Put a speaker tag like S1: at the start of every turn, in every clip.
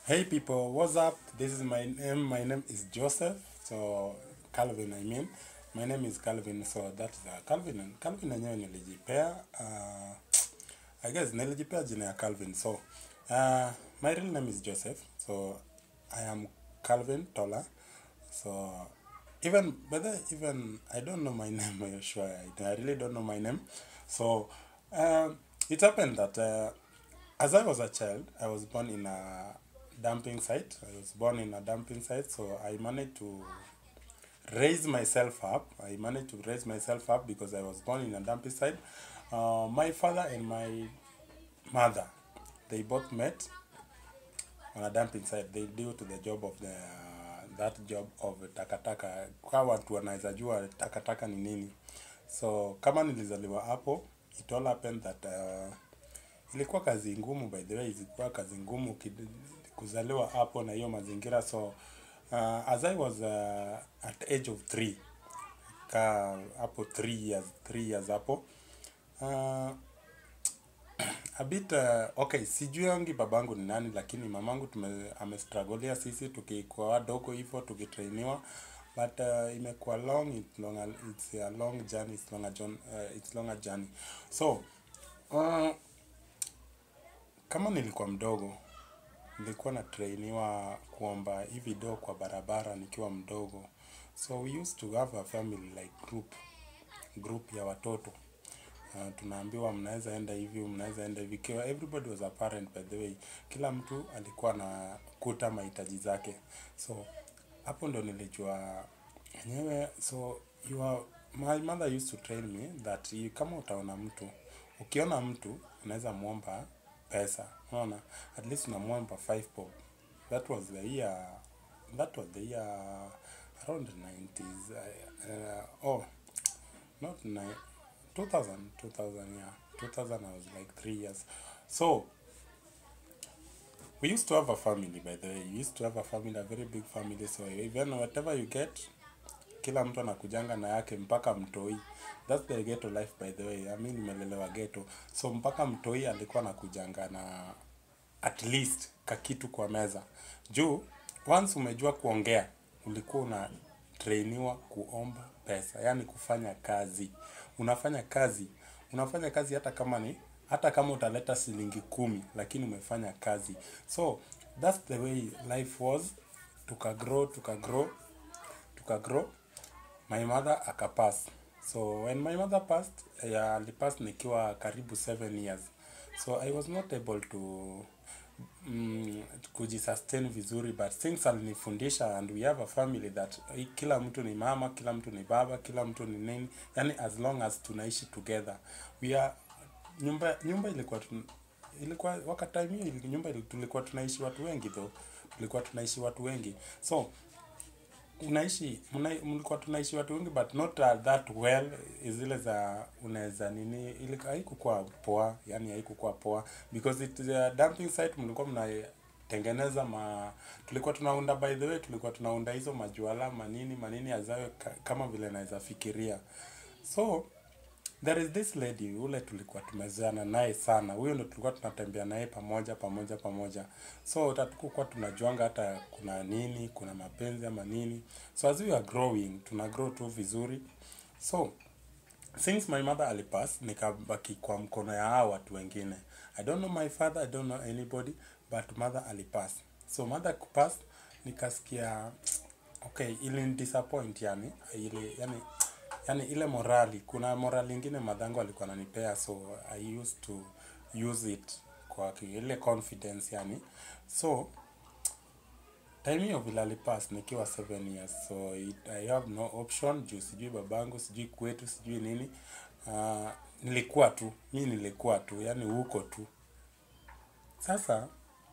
S1: Hey people, what's up? This is my name. My name is Joseph. So Calvin, I mean. My name is Calvin. So that's uh, Calvin. Calvin yenyewe nilijipea. Uh, I guess nilijipea jina ya Calvin. So uh, my real name is Joseph. So I am Calvin Tola. So even but then even I don't know my name. Are you sure? I, I really don't know my name. So um, it happened that uh, as I was a child, I was born in a dumping site. I was born in a dumping site, so I managed to raise myself up. I managed to raise myself up because I was born in a dumping site. Uh, my father and my mother, they both met on a dumping site. They due to the job of the that job of takataka. Kwa watu wanaweza jua takataka ni nini. So kama nilizaliwa hapo, it all happened that uh, ilikuwa kazi ngumu by the way, ilikuwa kazi ngumu kid- kuzaliwa hapo na hiyo mazingira. So uh, as I was uh, at age of three, ka hapo three years, three years hapo uh, a bit uh, okay sijuangi babangu ni nani lakini mamangu tume amestrugglia sisi tukikuwa wadogo hivyo tukitrainiwa but uh, imekuwa long it's long a, it's a long journey it's long a, journey, uh, it's long a journey so uh, kama nilikuwa mdogo nilikuwa na trainiwa kuomba hivi do kwa barabara nikiwa mdogo so we used to have a family like group group ya watoto uh, tunaambiwa mnaweza enda hivi mnaweza enda hivi Kiwa everybody was a parent by the way kila mtu alikuwa na kuta mahitaji zake so hapo ndo nilijua enyewe so you are, my mother used to train me that you, kama utaona mtu ukiona mtu unaweza muomba pesa unaona at least unamwomba 5 bob that was the year that was the year around the 90s uh, uh, oh not nine, 2000 2000 yeah 2000 i was like three years so we used to have a family by the way we used to have a family a very big family so even whatever you get kila mtu anakujanga na yake mpaka mtoi that's the ghetto life by the way I mean nimelelewa ghetto so mpaka mtoi alikuwa anakujanga na at least kakitu kwa meza juu once umejua kuongea ulikuwa una trainiwa kuomba pesa yani kufanya kazi unafanya kazi unafanya kazi hata kama ni hata kama utaleta shilingi kumi lakini umefanya kazi so that's the way life was tukagrow tukagrow tukagrow my mother akapass so when my mother passed yeah, alipass nikiwa karibu seven years so i was not able to mm, kujisustain vizuri but things alinifundisha and we have a family that eh, kila mtu ni mama kila mtu ni baba kila mtu ni nini yani as long as tunaishi together we are nyumba nyumba ilikuwa tun, ilikuwa wakati time hiyo ili- nyumba ili- tulikuwa tunaishi watu wengi though tulikuwa tunaishi watu wengi so unaishi mna- mlikuwa tunaishi watu wengi but not uh, that well zile za unaweza nini ili haikukuwa poa yani haikukuwa poa because it uh, dumping site mlikuwa mnatengeneza ma tulikuwa tunaunda by the way tulikuwa tunaunda hizo majuala manini manini azawe ka, kama vile naweza fikiria so there is this lady ule tulikuwa tumezoeana naye sana huyo ndo tulikuwa tunatembea naye pamoja pamoja pamoja so tatukukuwa tunajuanga hata kuna nini kuna mapenzi ama nini so as we are growing tuna grow tu vizuri so since my mother alipass nikabaki kwa mkono ya hao watu wengine i don't know my father i don't know anybody but mother alipass so mother kupass nikasikia okay ili disappoint yani ile yani yani ile morali kuna morali ingine madhangu alikuwa ananipea so i used to use it kwa ki- ile confidence yani so time hiyo vile alipass nikiwa 7 years so it, i have no option juu sijui babangu sijui kwetu sijui nini uh, nilikuwa tu mi nilikuwa tu yani huko tu sasa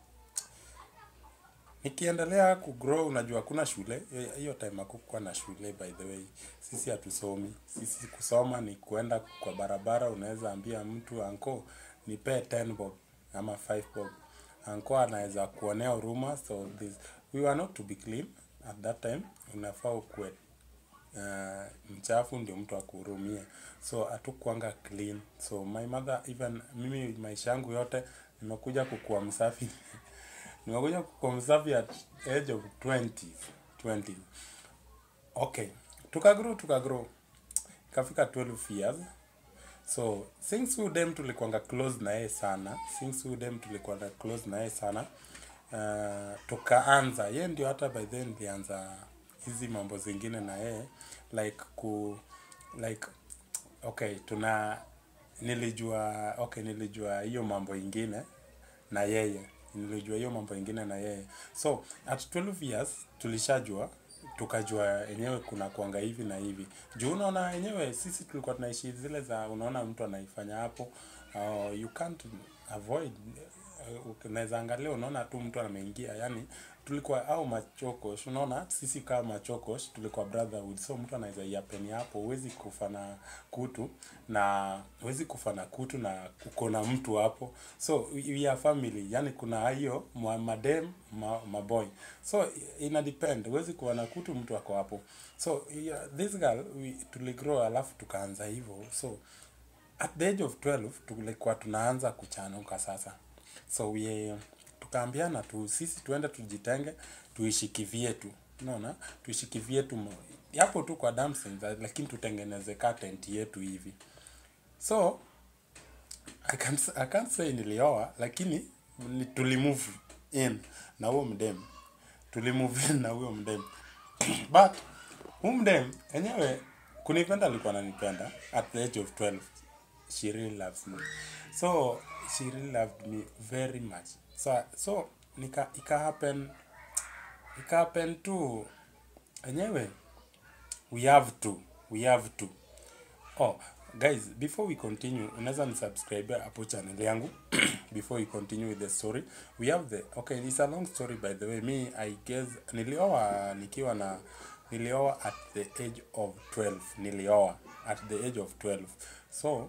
S1: nikiendelea kugrow unajua kuna shule eh, hiyo time hakukuwa na shule by the way sisi hatusomi sisi kusoma ni kuenda kwa barabara unaweza ambia mtu anko nipee 10 bob ama 5 bob anko anaweza kuonea huruma so this, we were not to be clean at that time unafaa ukuwe uh, mchafu ndio mtu akuhurumie so hatukuanga clean so my mother even mimi maisha yangu yote nimekuja kukuwa msafi nimekuja kuconserve at age of 20 20 okay tukagrow tukagrow ikafika 12 years so since huyu dem tulikuanga close na yeye sana since huyu dem tulikuanga close na yeye sana uh, tukaanza ye ndio hata by then nilianza hizi mambo zingine na yeye like ku like okay tuna nilijua okay nilijua hiyo mambo ingine na yeye nilijua hiyo mambo ingine na yeye so at 12 years tulishajua tukajua enyewe kuna kuanga hivi na hivi juu unaona enyewe sisi tulikuwa tunaishi zile za unaona mtu anaifanya hapo uh, you can't avoid uh, unaweza angalia unaona tu mtu ameingia yani tulikuwa au machokosh unaona sisi kama machokosh tulikuwa brotherhood so mtu anaweza iapeni hapo huwezi kufa na kutu na huwezi kufa na kutu na uko na mtu hapo so we are family yani kuna hiyo ma- madem ma, maboy so ina depend huwezi kuwa na kutu mtu ako hapo so yeah, this girl we, tuligrow alafu tukaanza hivyo so at the age of 12 tulikuwa tunaanza kuchanuka sasa so we tukaambiana tu sisi tuende tujitenge tuishi kivyetu unaona tuishi kivyetu mo- yapo tu kwa dancing lakini tutengeneze ka tent yetu hivi so I can't, I can't say nilioa lakini ni- tulimove in na huo mdem tulimove in na huyo mdem but huyu mdem enyewe kunipenda alikuwa ananipenda at the age of 12 she really loves me so she really loved me very much so so nika ika happen ika happen tu enyewe we have to we have to oh guys before we continue unaweza ni subscribe hapo channel yangu before we continue with the story we have the okay it's a long story by the way me i guess nilioa nikiwa na nilioa at the age of 12 nilioa at the age of 12 so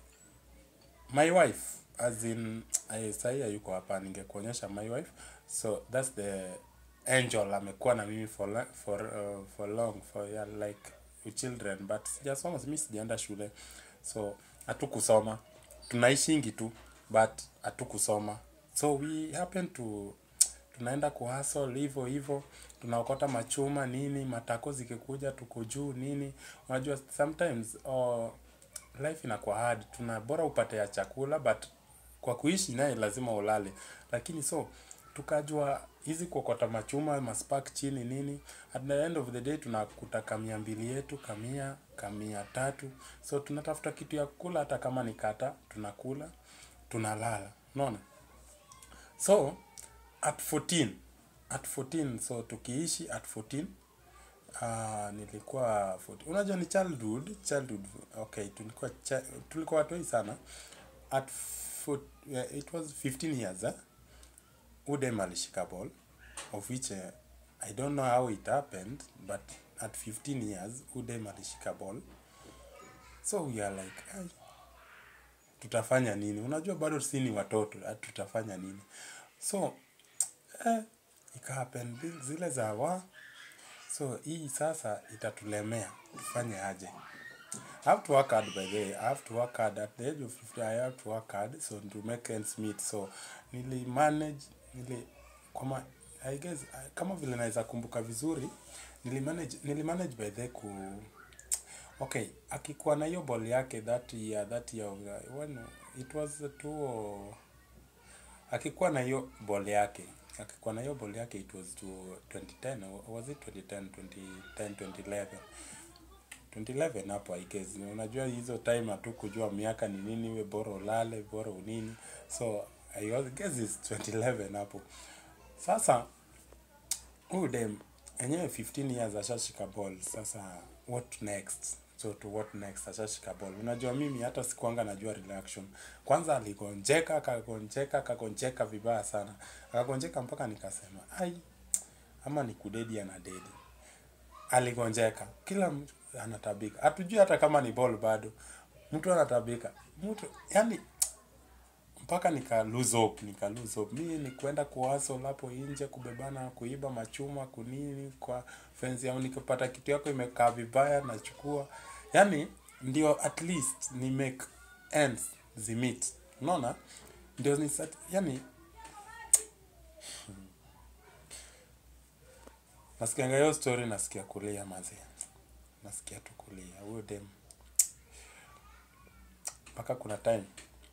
S1: my wife as in eh, sahi hayuko hapa ningekuonyesha my wife so that's the angel amekuwa na mimi for la- for uh, for long for yeah, like with children but sijasoma mi sijaenda shule so hatukusoma tunaishingi tu but hatukusoma so we happen to tunaenda kuhasol hivyo hivyo tunaokota machuma nini matako zikikuja tuko juu nini unajua sometimes oh, life inakuwa hard tuna bora upate ya chakula but kwa kuishi naye lazima ulale lakini so tukajua hizi kuokota machuma maspark chini nini at the end of the day tunakuta kamia mbili yetu kamia kamia tatu so tunatafuta kitu ya kula hata kama ni kata tunakula tunalala unaona so at 14 at 14 so tukiishi at 14 Ah, nilikuwa 40. Unajua ni childhood, childhood. Okay, tulikuwa cha, tulikuwa watoi sana. At four, yeah, it was 15 years eh? Udem alishika ball of which uh, I don't know how it happened but at 15 years Udem alishika ball. So we are like, "Ai, tutafanya nini? Unajua bado si ni watoto, ah, tutafanya nini? So eh, ika happen zile za wa so hii sasa itatulemea tufanye aje I have to work hard by the way. I have to work hard at the age of 50 I have to work hard so to make ends meet so nili manage nili kama I guess kama vile naweza kumbuka vizuri nili manage nili manage by the way ku okay akikuwa na hiyo ball yake that year that year of the- when it was two akikuwa na hiyo ball yake akikuwa na hiyo ball yake it was to 2010 or was it 2010 2010 2011 2011 hapo I guess unajua hizo time hatu kujua miaka ni nini we bora ulale bora unini so I was- guess it's 2011 hapo sasa huyu dem enyewe 15 years ashashika ball sasa what next so to what next ashashika ball unajua mimi hata sikuanga najua reaction kwanza aligonjeka akagonjeka akagonjeka vibaya sana akagonjeka mpaka nikasema ai ama ni kudedi ana dedi aligonjeka kila mtu anatabika hatujui hata kama ni ball bado mtu anatabika mtu yani mpaka nika lose hope nika lose hope mimi ni kwenda kuwaso hapo nje kubebana kuiba machuma kunini kwa fence au nikipata kitu yako imekaa vibaya nachukua yani ndio at least ni make ends zimit unaona ndio ni sat, yani nasikianga hiyo story nasikia kulia mazi nasikia tu kulia huyo dem mpaka kuna time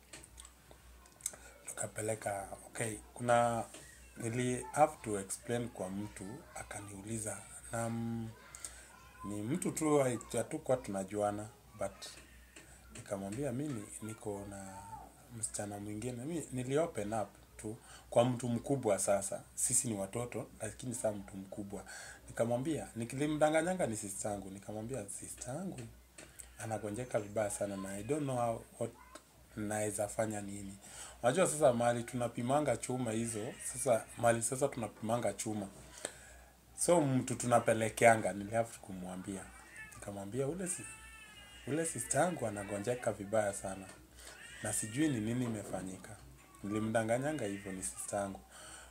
S1: tukapeleka okay kuna nili have to explain kwa mtu akaniuliza na mm, ni mtu tu hatukuwa tunajuana but nikamwambia mi ni- niko na msichana mwingine mi nili open up tu kwa mtu mkubwa sasa sisi ni watoto lakini saa mtu mkubwa nikamwambia nikilimdanganyanga ni sister yangu nikamwambia sister yangu anagonjeka vibaya sana na i don't know how, what naweza fanya nini unajua sasa mali tunapimanga chuma hizo sasa mali sasa tunapimanga chuma so mtu tunapelekeanga nilihafu kumwambia nikamwambia ule si, ule sister yangu anagonjeka vibaya sana na sijui ni nini imefanyika nilimdanganyanga hivyo ni sister yangu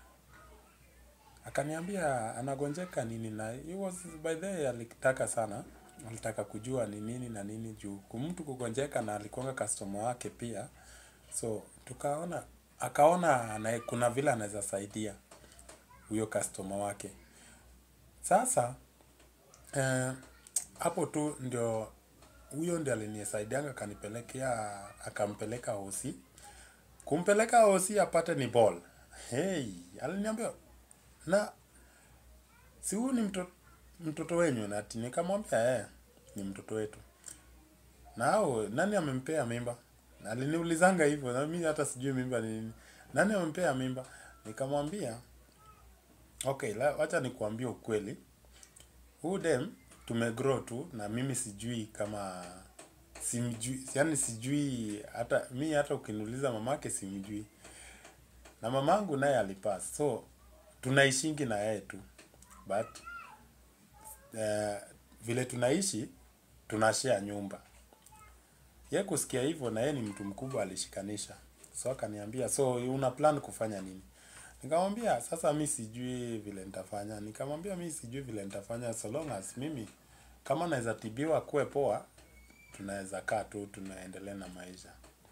S1: akaniambia anagonjeka nini na he was by the way alitaka sana alitaka kujua ni nini na nini juu kumtu kugonjeka na alikuanga customer wake pia so tukaona akaona ana, kuna vile anaweza saidia huyo customer wake sasa eh, hapo tu ndio huyo ndio alinisaidianga akanipelekea akampeleka hosi kumpeleka hosi apate ni ball hey aliniambia na si huyu ni mtoto, mtoto wenyu nati nikamwambia eh, ni mtoto wetu na hao nani amempea mimba Na aliniulizanga hivyo na mimi hata sijui mimba ni nini nani amempea mimba nikamwambia okay la, wacha nikuambie ukweli huu dem tumegrow tu na mimi sijui kama simjui yani sijui hata mi hata ukiniuliza mamake simjui na mamangu naye alipass so tunaishingi na yeye tu but uh, vile tunaishi tunashare nyumba ye kusikia hivyo na yeye ni mtu mkubwa alishikanisha so akaniambia so una plan kufanya nini nikamwambia sasa mi sijui vile nitafanya nikamwambia mi sijui vile nitafanya so long as mimi kama naweza tibiwa kuwe poa tunaweza kaa tu tunaendelea na maisha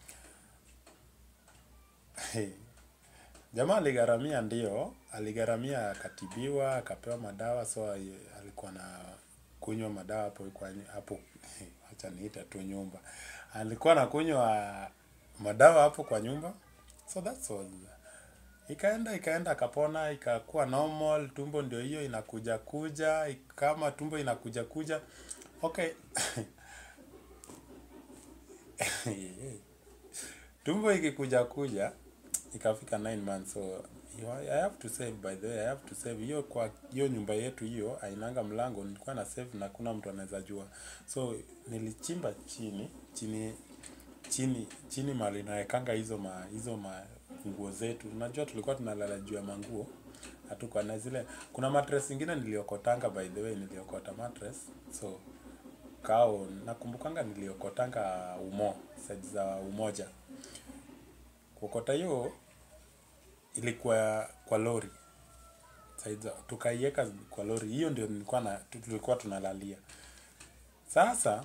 S1: jamaa aligharamia ndio aligharamia akatibiwa akapewa madawa so ali- alikuwa na kunywa madawa hapo kwa hapo acha niita tu nyumba alikuwa na kunywa madawa hapo kwa nyumba so that's all ikaenda ikaenda akapona ikakuwa normal tumbo ndio hiyo inakuja kuja kama tumbo inakuja kuja okay tumbo ikikuja kuja ikafika 9 months so you, I have to save by the way I have to save hiyo kwa hiyo nyumba yetu hiyo ainanga mlango nilikuwa na save na kuna mtu anaweza jua so nilichimba chini chini chini chini mali nawekanga hizo ma hizo ma nguo zetu unajua tulikuwa tunalala juu ya manguo hatukuwa na zile kuna mattress ingine niliokotanga by the way niliokota mattress so kao nakumbukanga niliokotanga umo side za umoja kuokota hiyo ilikuwa kwa lori side za tukaiweka kwa lori hiyo ndio nilikuwa na tulikuwa tunalalia sasa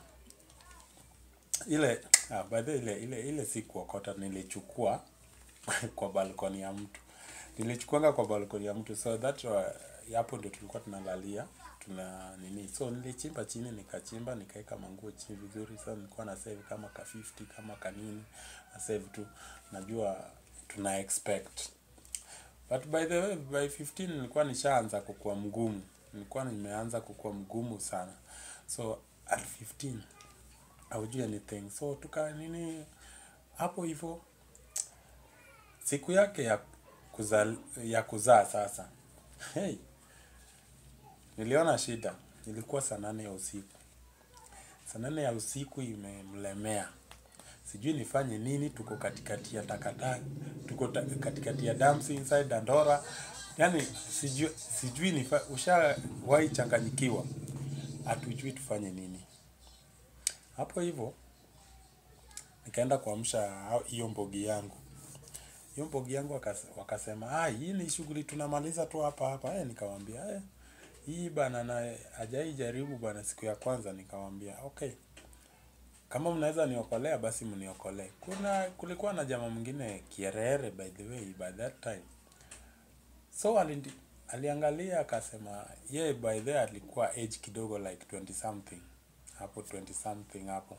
S1: ile ah, by the way, ile ile ile si kuokota nilichukua kwa balkoni ya mtu nilichukuanga kwa balkoni ya mtu so that uh, hapo ndio tulikuwa tunalalia tuna nini so nilichimba chini nikachimba nikaweka manguo chini vizuri so nilikuwa na save kama ka 50 kama kanini na save tu najua tuna expect but by the way by 15 nilikuwa nishaanza kukua mgumu nilikuwa nimeanza kukua mgumu sana so at 15 haujui anything so tuka nini hapo hivyo siku yake ya kuzaa ya kuzaa sasa hey, niliona shida ilikuwa saa nane ya usiku saa nane ya usiku imemlemea sijui nifanye nini tuko katikati ya takataka tuko ta, katikati ya dams inside dandora yani sijui sijui nifa, ushawahi changanyikiwa hatujui tufanye nini hapo hivyo nikaenda kuamsha hao- hiyo mbogi yangu hiyo mbogi yangu wakas- wakasema ah, hii ni shughuli tunamaliza tu hapa hapa eh, nikamwambia eh, hii bana na hajai jaribu bana siku ya kwanza nikamwambia okay kama mnaweza niokolea basi mniokolee kuna kulikuwa na jamaa mwingine kierere by the way by that time so alindi, aliangalia akasema ye by the alikuwa age kidogo like 20 something hapo 20 something hapo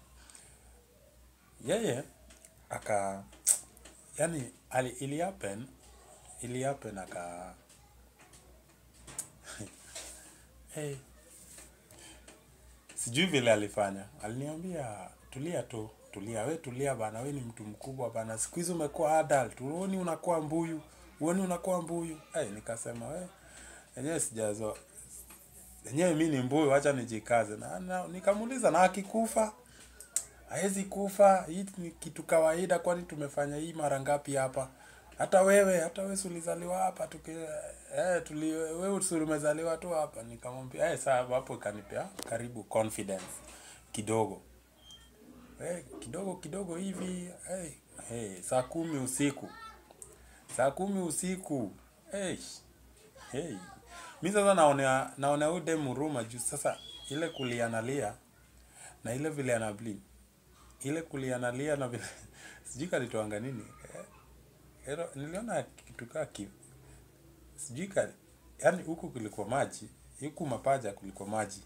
S1: yeye aka yani ali, ili happen ili happen aka hey, sijui vile alifanya aliniambia tulia tu tulia we tulia bana we ni mtu mkubwa bana siku hizi umekuwa adult uoni unakuwa mbuyu uoni unakuwa mbuyu hey, nikasema we enyewe sijazo enyewe mi ni mbuyu wacha nijikaze na, na, nikamuuliza na akikufa hawezi kufa hii ni kitu kawaida kwani tumefanya hii mara ngapi hapa hata wewe hata wewe si ulizaliwa hapa tuki eh tuli wewe si umezaliwa tu hapa nikamwambia eh saa hapo ikanipea karibu confidence kidogo eh kidogo kidogo hivi hey, hey, saa kumi usiku saa kumi usiku hey, hey. mi sasa naonea naonea huyu dem huruma juu sasa ile kulianalia na ile vile ana bleed ile kulianalia na vile sijui kalitoanga nini eh, ero, niliona kitu kaa ki sijui ka yani huku kulikuwa maji huku mapaja kulikuwa maji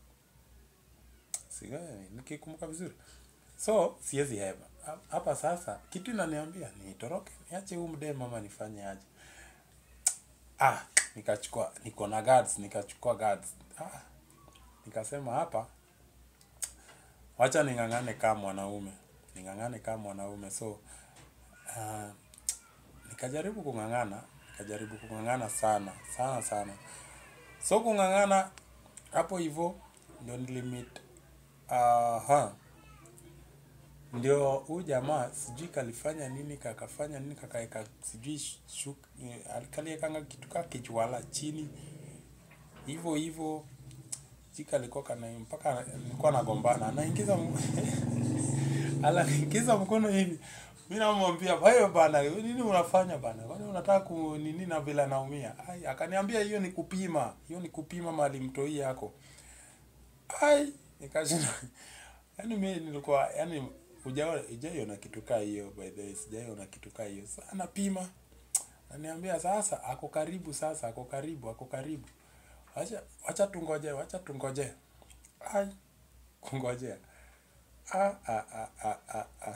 S1: si eh, nikikumbuka vizuri so siwezi hema Ha- hapa sasa kitu inaniambia nitoroke niache huu mdee mama nifanye aje ah nikachukua niko na guards nikachukua guards ah nikasema hapa wacha ning'ang'ane kama mwanaume ning'ang'ane kama mwanaume so uh, nikajaribu kung'ang'ana nikajaribu kung'ang'ana sana sana sana so kung'ang'ana hapo hivyo ndio nilimit aha ndio huyu jamaa sijui kalifanya nini kakafanya nini kakaeka sijui shuk eh, kaliekanga kitu kaa kichwala chini hivyo hivyo jika alikuwa kana mpaka nilikuwa nagombana anaingiza m- anaingiza mkono hivi mi namwambia wewe bana nini unafanya bana kwani unataka ku nini na vile anaumia ai akaniambia hiyo ni kupima hiyo ni kupima mali mtoi yako ai nikashinda yani mi nilikuwa yani hujaona hujaiona kitu kaa hiyo by the way sijaiona kitu kaa hiyo sasa anapima ananiambia sasa ako karibu sasa ako karibu ako karibu wacha wacha tungoje wacha tungoje ai kungojea ah, ah, ah, ah, ah, ah.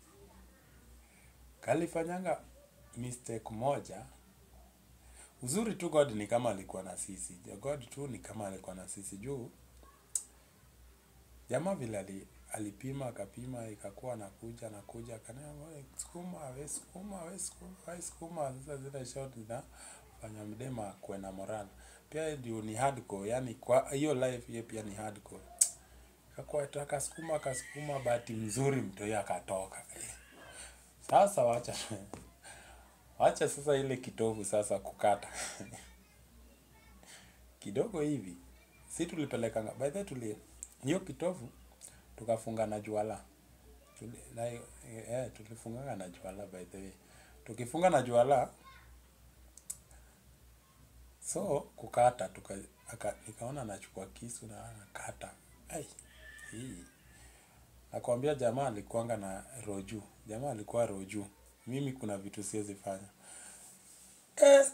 S1: kalifanyanga mistake moja uzuri tu god ni kama alikuwa na sisi god tu ni kama alikuwa na sisi juu jamaa vile ali, alipima akapima ikakuwa nakuja nakuja akaniambia "Wewe, sukuma we sukuma we sukuma we sukuma sasa zile shot zinafanya mdema kuwe na moral pia ndio ni hardcore yani kwa hiyo life hiyo pia ni hardcore kakuwa akasukuma akasukuma bahati mzuri mtoi akatoka Eh. sasa wacha wacha sasa ile kitovu sasa kukata kidogo hivi si tulipelekanga by the way tuli hiyo kitovu tukafunga na juala Tuli, na, eh, tulifunganga na juala by the way tukifunga na juala so kukata tuka, aka, nikaona nachukua kisu na nakata ai hii nakwambia jamaa alikuanga na roju jamaa alikuwa roju mimi kuna vitu siwezi fanya eh.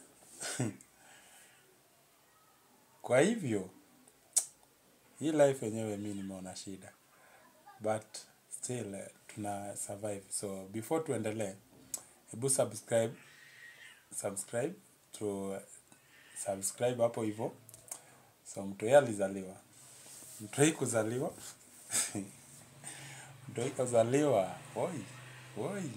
S1: kwa hivyo hii life yenyewe mi nimeona shida but still eh, tuna survive so before tuendelee hebu subscribe subscribe to subscribe hapo hivyo so mtoi alizaliwa mtoi kuzaliwa mtoi kuzaliwa oi oi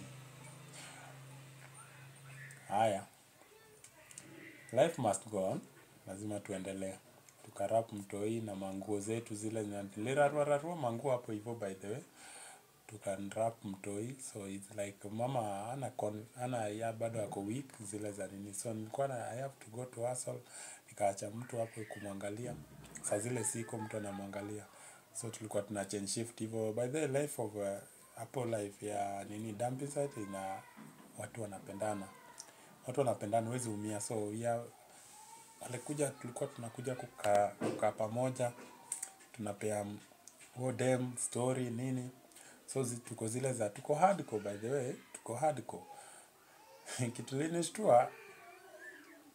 S1: haya life must go on lazima tuendelee tukarap mtoi na manguo zetu zile nilirarwararua manguo hapo hivyo by the way tukanrap mtoi so it's like mama ana con, ana ya bado ako weak zile za nini so nilikuwa na i have to go to hustle nikaacha mtu hapo kumwangalia saa zile siko mtu anamwangalia so tulikuwa tuna change shift hivyo by the way, life of uh, hapo life ya nini dumping site ina watu wanapendana watu wanapendana huwezi umia so ya alikuja tulikuwa tunakuja kukaa kukaa pamoja tunapea huo dem story nini so zi, tuko zile za tuko hardcore by the way tuko hardcore kitu linishtua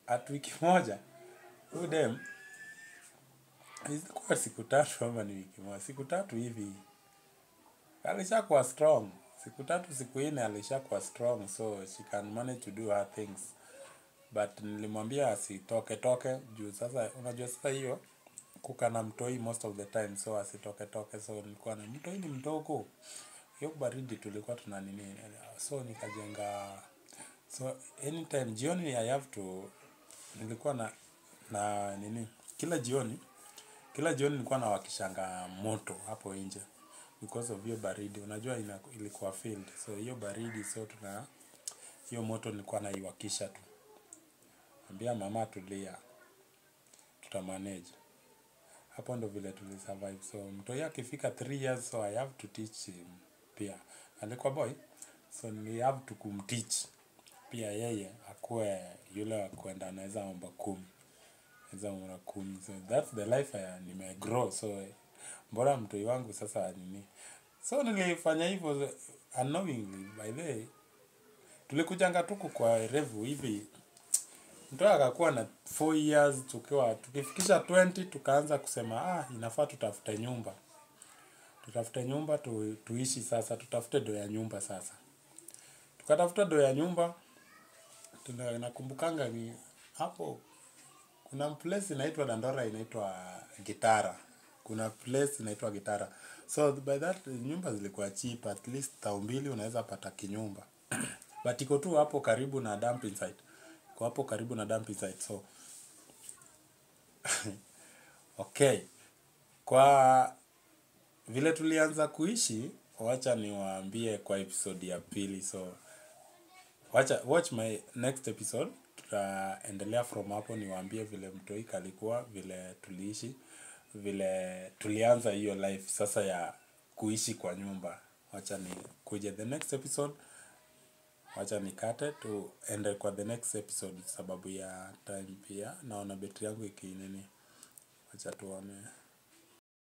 S1: at wiki moja huyu dem ilikuwa siku tatu ama ni wiki moja siku tatu hivi alishakuwa strong siku tatu siku nne alishakuwa strong so she can manage to do her things but nilimwambia asitoke toke juu sasa unajua sasa hiyo kuka na mtoi most of the time so asitoke toke so nilikuwa na mtoi ni mdogo hiyo baridi tulikuwa tuna nini so nikajenga so anytime jioni i have to nilikuwa na na nini kila jioni kila jioni nilikuwa nawakishanga moto hapo nje because of hiyo baridi unajua ina, ilikuwa field so hiyo baridi so tuna hiyo moto nilikuwa naiwakisha tu ambia mama tulia tutamanage hapo ndo vile tulisurvive so mtoi akifika 3 years so i have to teach him pia alikuwa boy so ni have to kumteach pia yeye akuwe yule wa kwenda anaweza omba kumi anaweza omba kumi so that's the life I, nimegrow so mbona mtoi wangu sasa nini so nilifanya hivyo unknowingly by the way tulikujanga tuku kwa revu hivi mtoi akakuwa na 4 years tukiwa tukifikisha 20 tukaanza kusema ah inafaa tutafute nyumba tutafute nyumba tu, tuishi sasa tutafute do ya nyumba sasa tukatafuta do ya nyumba tuna nakumbukanga ni hapo kuna place inaitwa Dandora inaitwa Gitara kuna place inaitwa Gitara so by that nyumba zilikuwa cheap at least tao mbili unaweza pata kinyumba but iko tu hapo karibu na dumping site iko hapo karibu na dumping site so okay kwa vile tulianza kuishi wacha niwaambie kwa episode ya pili so wacha watch my next episode tutaendelea from hapo niwaambie vile mtoika alikuwa vile tuliishi vile tulianza hiyo life sasa ya kuishi kwa nyumba wacha ni kuje the next episode wacha nikate tuende kwa the next episode sababu ya time pia naona betri yangu ikinini wacha tuone